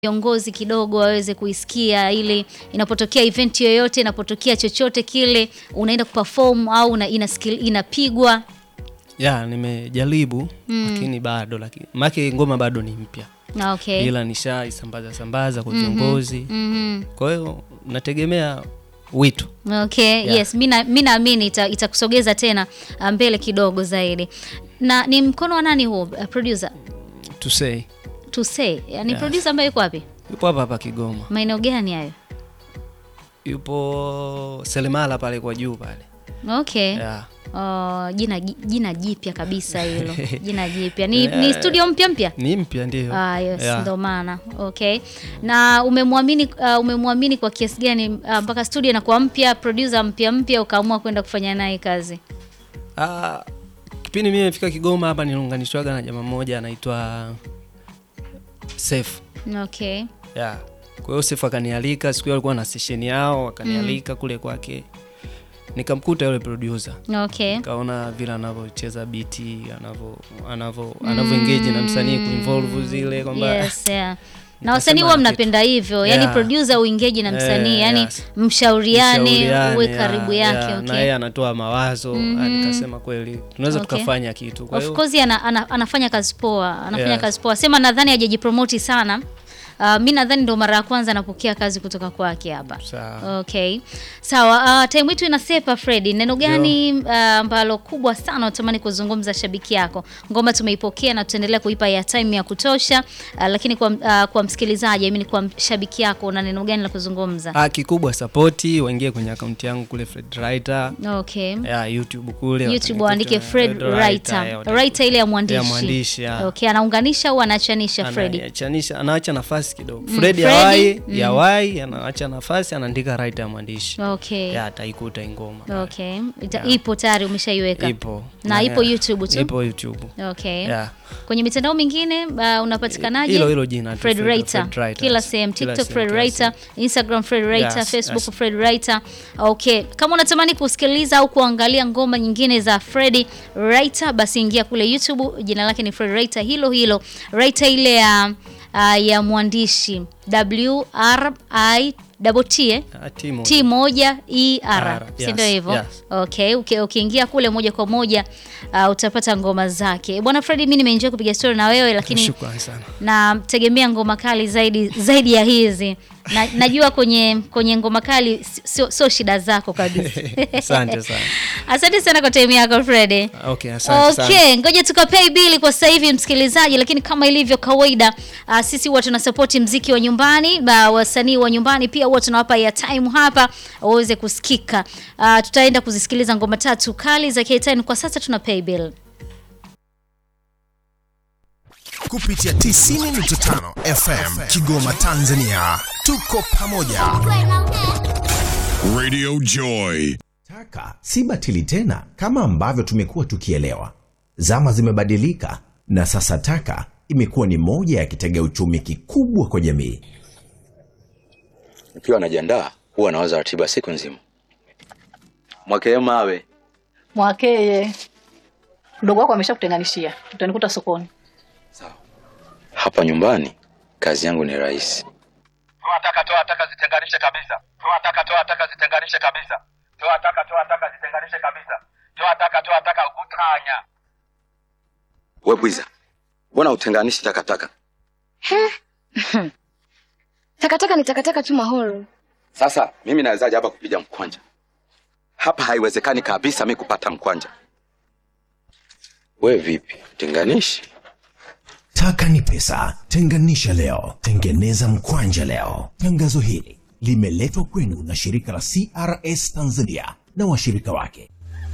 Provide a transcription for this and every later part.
viongozi kidogo waweze kuisikia, ili inapotokea event yoyote, inapotokea chochote kile, unaenda kuperform au una, inasikil, inapigwa ya nimejaribu lakini bado lakini make ngoma bado ni mpya Ah, okay. ila nishaisambaza sambaza kwa viongozi Mhm. kwa hiyo nategemea wito Okay, Yeah. yes, mi na- mi naamini ita- itakusogeza tena ah, mbele kidogo zaidi. Na ni mkono wa nani huo uh, producer? to say To say, yani Yes. producer ambaye yuko wapi? yupo hapa hapa Kigoma Maeneo gani hayo? yupo Selemala pale kwa juu pale Okay. yeah. Oh, jina jina jipya kabisa hilo. Jina jipya. Ni, Yeah. ni studio mpya mpya? ni mpya ndio Ah, yes, Yeah. ndo maana. Okay. Na umemwamini uh, umemwamini kwa kiasi gani uh, mpaka studio inakuwa mpya, producer mpya mpya ukaamua kwenda kufanya naye kazi? Ah, kipindi mimi nimefika Kigoma hapa niliunganishwaga na jamaa mmoja anaitwa Safe. Okay. Yeah. Kwa hiyo Safe akanialika siku hiyo alikuwa na session yao akanialika kule kwake. Nikamkuta yule producer. Okay. Kaona vile anavyocheza biti, anavyo anavyo anavyo engage na msanii kuinvolve zile kwamba Yes, yeah. Na Nikasema wasanii huwa kitu. mnapenda hivyo, yani Yeah. producer uingeji na msanii, Eh, yani yes. mshauriane, mshauriane, uwe yeah, karibu yake. yeah, na Okay. yeye anatoa mawazo mm nikasema kweli tunaweza Okay. tukafanya kitu. Kwa Of hiyo course ana, ana, anafanya kazi poa, anafanya Yes. kazi poa. Sema nadhani hajajipromoti sana. Uh, mi nadhani ndo mara ya kwanza anapokea kazi kutoka kwake hapa. sawa. Okay. Sawa, uh, time yetu inasepa Freddy. Neno gani uh, ambalo kubwa sana unatamani kuzungumza shabiki yako? Ngoma tumeipokea na tutaendelea kuipa ya time ya kutosha, uh, lakini kwa, uh, kwa msikilizaji, I mean kwa shabiki yako una neno gani la kuzungumza? Ah, kikubwa sapoti waingie kwenye akaunti yangu kule Fred Writer. Okay. Ya, YouTube kule YouTube watanikuta, waandike Fred Writer. ya, watanikuta. Writer ile ya mwandishi. Ya mwandishi, ya. Okay, anaunganisha au anaachanisha Freddy? Anaachanisha- anaacha nafasi kidogo Fred Freddy, yawai yawai anaacha nafasi anaandika writer ya mwandishi Okay. ya ataikuta ingoma Okay. Ita, Ipo tayari umeshaiweka. ipo Na ipo YouTube tu? ipo YouTube Okay. ya Kwenye mitandao mingine uh, unapatikanaje? hilo hilo jina tu, Fred Fred- Writer. Fred Writer. Kila sehemu Kila TikTok sehemu, Fred kila Writer, Instagram Fred Writer, Yes, Facebook yes. Fred Writer. Okay. Kama unatamani kusikiliza au kuangalia ngoma nyingine za Fred Writer basi ingia kule YouTube, jina lake ni Fred Writer hilo hilo. Writer ile ya uh, ya mwandishi W R I double T eh? Ah, Timo. T moja E R, R, si yes, ndio hivyo? yes. Okay, uki- ukiingia kule moja kwa moja uh, utapata ngoma zake. Bwana Freddy, mimi nimeenjoy kupiga story na wewe, lakini Shukrani sana nategemea ngoma kali zaidi zaidi ya hizi na, najua kwenye kwenye ngoma kali sio sio shida zako kabisa. asante sana Asante sana kwa time yako Freddy. okay asante sana Okay, ngoja tukapay bili kwa sasa hivi msikilizaji, lakini kama ilivyo kawaida uh, sisi huwa tunasapoti mziki wa nyumbani uh, wasanii wa nyumbani pia huwa tunawapa ya time hapa waweze kusikika. Uh, tutaenda kuzisikiliza ngoma tatu kali za K10. Kwa sasa tuna pay bill. kupitia 90.5 FM Kigoma Tanzania. Tuko pamoja. Radio Joy. Taka si batili tena kama ambavyo tumekuwa tukielewa. Zama zimebadilika na sasa taka imekuwa ni moja ya kitega uchumi kikubwa kwa jamii. Nikiwa najiandaa huwa nawaza ratiba siku nzima. Mwakee mawe Mwakeye, mdogo wako ameshakutenganishia, utanikuta sokoni. hapa nyumbani, kazi yangu ni rahisi. toa taka toa taka zitenganishe kabisa toa taka toa taka zitenganishe kabisa toa taka toa taka zitenganishe kabisa toa taka toa taka utanya We bwiza, mbona utenganishi takataka? Takataka ni takataka tu mahoro. Sasa mimi nawezaje hapa kupiga mkwanja? Hapa haiwezekani kabisa mi kupata mkwanja. We vipi, tenganishi? Taka ni pesa, tenganisha leo, tengeneza mkwanja leo. Tangazo hili limeletwa kwenu na shirika la CRS Tanzania na washirika wake.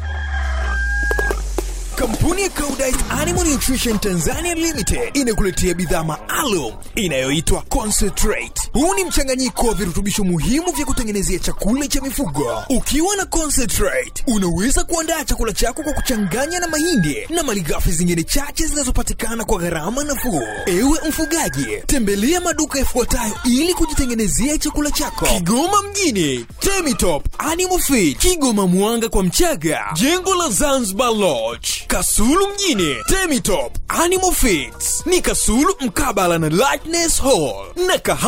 Kampuni ya Koudijt Animal Nutrition Tanzania Limited inakuletea bidhaa maalum inayoitwa Concentrate. Huu ni mchanganyiko wa virutubisho muhimu vya kutengenezea chakula cha mifugo. Ukiwa na concentrate, unaweza kuandaa chakula chako kwa kuchanganya na mahindi na malighafi zingine chache zinazopatikana kwa gharama nafuu. Ewe mfugaji, tembelea maduka yafuatayo ili kujitengenezea chakula chako: Kigoma mjini, Temitop Animal Feed, Kigoma Mwanga kwa Mchaga, jengo la Zanzibar Lodge, Kasulu mjini, Temitop Animal Feeds ni Kasulu mkabala na Lightness Hall na Kaha